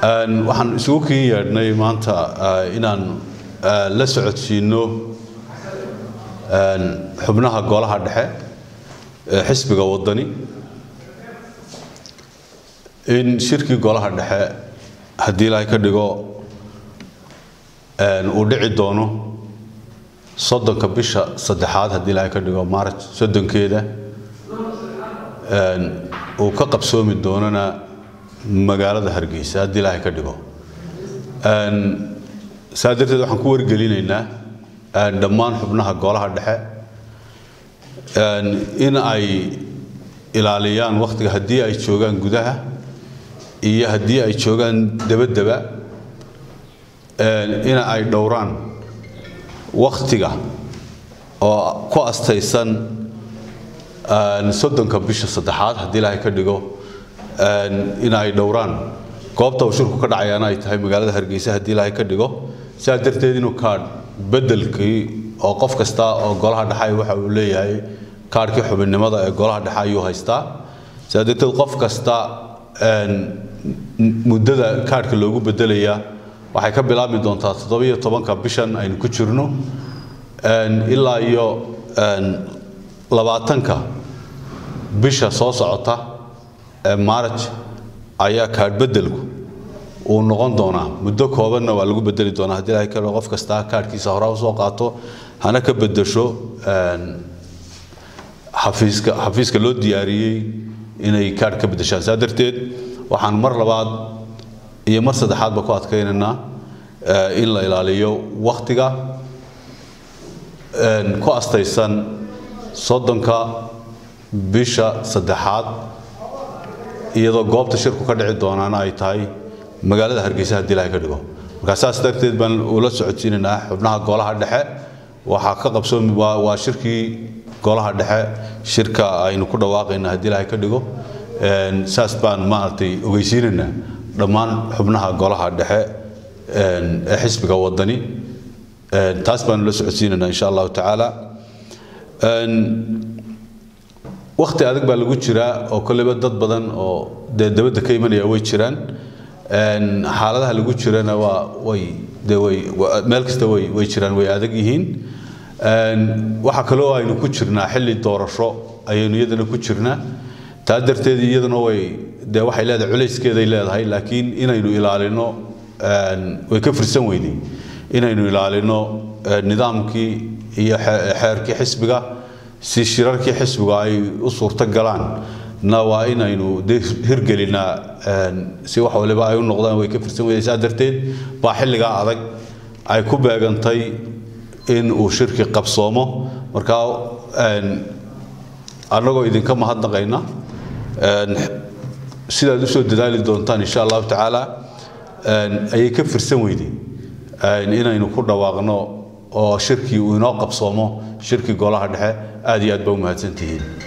waxaan isugu kin yeedhnay maanta inaan la socodsiino xubnaha golaha dhexe ee xisbiga wadani in shirkii golaha dhexe haddii ilaahay ka dhigo uu dhici doono soddonka bisha saddexaad haddii ilaahay ka dhigo maaraj soddonkeeda uu ka qabsoomi doonana magaalada hargeysa haddii ilaahay ka dhigo saa darteed waxaan ku wargelinaynaa dhammaan xubnaha golaha dhexe in ay ilaaliyaan wakhtiga haddii ay joogaan gudaha iyo haddii ay joogaan dabadaba in ay dhowraan wakhtiga oo ku astaysan soddonka bisha saddexaad haddii ilaahay ka dhigo in ay dhowraan goobta uu shirku ka dhacayaana ay tahay magaalada hargeysa haddii ilaahay ka dhigo sidaa darteed inuu kaadh beddelkii oo qof kasta oo golaha dhexe waxa uu leeyahay kaadhkii xubinnimada ee golaha dhexe ayuu haystaa sidaa darteed qof kasta muddada kaadhka loogu beddelayaa waxay ka bilaabmi doontaa toddobiyo tobanka bishan aynu ku jirno ilaa iyo labaatanka bisha soo socota ee maaraj ayaa kaadh beddelku uu noqon doonaa muddo koobanna waa lagu bedeli doonaa haddii ilahay kale qof kasta kaadhkiisa hore usoo qaato hana ka beddesho xafiiska xafiiska loo diyaariyey inay kaadh ka beddeshaan saa darteed waxaan mar labaad iyo mar saddexaadba ku adkaynaynaa in la ilaaliyo wakhtiga ku astaysan soddonka bisha saddexaad iyadoo goobta shirku ka dhici doonaana ay tahay magaalada hargeysa haddii ilahay ka dhigo markaa saas darteed baan ula socodsiinaynaa xubnaha golaha dhexe waxaa ka qabsoomi waa shirkii golaha dhexe shirka aynu ku dhawaaqayna haddii ilahay ka dhigo saas baan maaragtay ogeysiinaynaa dhammaan xubnaha golaha dhexe ee xisbiga wadani taas baanu la socodsiinaynaa insha allahu tacaala wakti adag baa lagu jiraa oo kolleyba dad badan oo dee dabadda ka imanaya way jiraan xaaladaha lagu jirana waa way dee way meel kasta way way jiraan way adag yihiin waxaa kaloo aynu ku jirnaa xilli doorasho ayaynu iyadana ku jirnaa taa darteed iyaduna way dee waxay leedahay culayskeeday leedahay laakiin inaynu ilaalino way ka firsan weydey inaynu ilaalino nidaamkii iyo xeerkii xisbiga si shirarkii xisbiga ay u suurto galaan na waa inaynu de hirgelinaa si wax waliba ay u noqdaan way ka firsan weyday saa darteed baa xilligaa adag ay ku beegantay in uu shirki qabsoomo markaa annagoo idinka mahadnaqayna sidaad usoo dadaali doontaan insha allahu tacaala ayay ka firsan weyday inaynu ku dhawaaqno oo shirkii uu inoo qabsoomo shirkii golaha dhexe aad iyo aad baa u mahadsantihiin